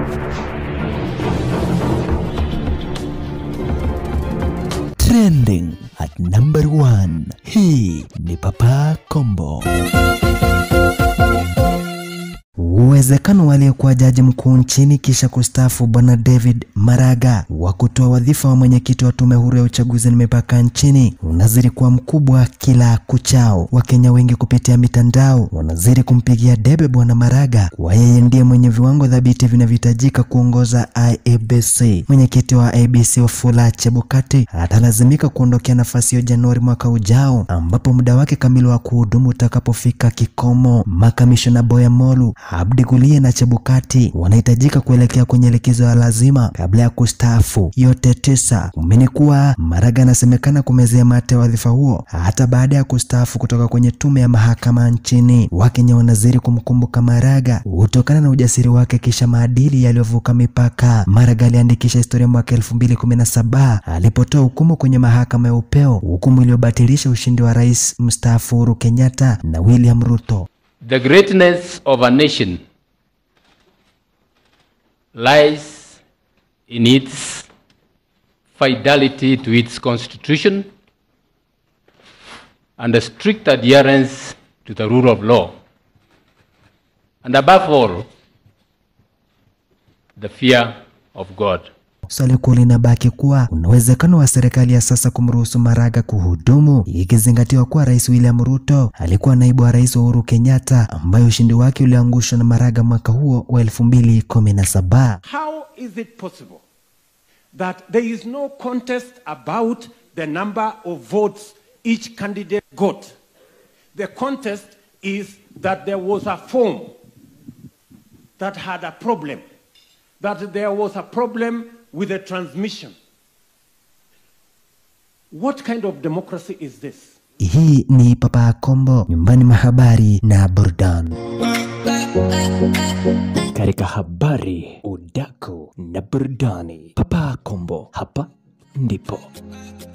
Trending at number one. Hii ni Papa Kombo. Uwezekano wa aliyekuwa jaji mkuu nchini kisha kustaafu Bwana David Maraga wa kutoa wadhifa wa mwenyekiti wa tume huru ya uchaguzi na mipaka nchini unazidi kuwa mkubwa kila kuchao. Wakenya wengi kupitia mitandao wanazidi kumpigia debe Bwana Maraga kwa yeye ndiye mwenye viwango thabiti vinavyohitajika kuongoza IEBC. Mwenyekiti wa IEBC Wafula Chebukati atalazimika kuondokea nafasi hiyo Januari mwaka ujao, ambapo muda wake kamili wa kuhudumu utakapofika kikomo. Makamishona Boya Molu Abdi Gulie na Chebukati wanahitajika kuelekea kwenye likizo ya lazima kabla ya kustaafu. Yote tisa kumeni kuwa Maraga anasemekana kumezea mate wadhifa huo hata baada ya kustaafu kutoka kwenye tume ya mahakama nchini. Wakenya wanazidi kumkumbuka Maraga kutokana na ujasiri wake kisha maadili yaliyovuka mipaka. Maraga aliandikisha historia mwaka 2017 alipotoa hukumu kwenye mahakama ya upeo, hukumu iliyobatilisha ushindi wa rais mstaafu Uhuru Kenyatta na William Ruto. The greatness of a nation lies in its fidelity to its constitution and a strict adherence to the rule of law. And above all, the fear of God. Swali kuu linabaki kuwa kuna uwezekano wa serikali ya sasa kumruhusu Maraga kuhudumu, ikizingatiwa kuwa Rais William Ruto alikuwa naibu wa rais wa Uhuru Kenyatta, ambaye ushindi wake uliangushwa na Maraga mwaka huo wa 2017. How is it possible that there is no contest about the number of votes each candidate got? The contest is that there was a form that had a problem, that there was a problem with the transmission. What kind of democracy is this? Hii ni Papa Kombo, nyumbani mwa habari na burudani. Katika habari, udaku na burudani, Papa Kombo, hapa ndipo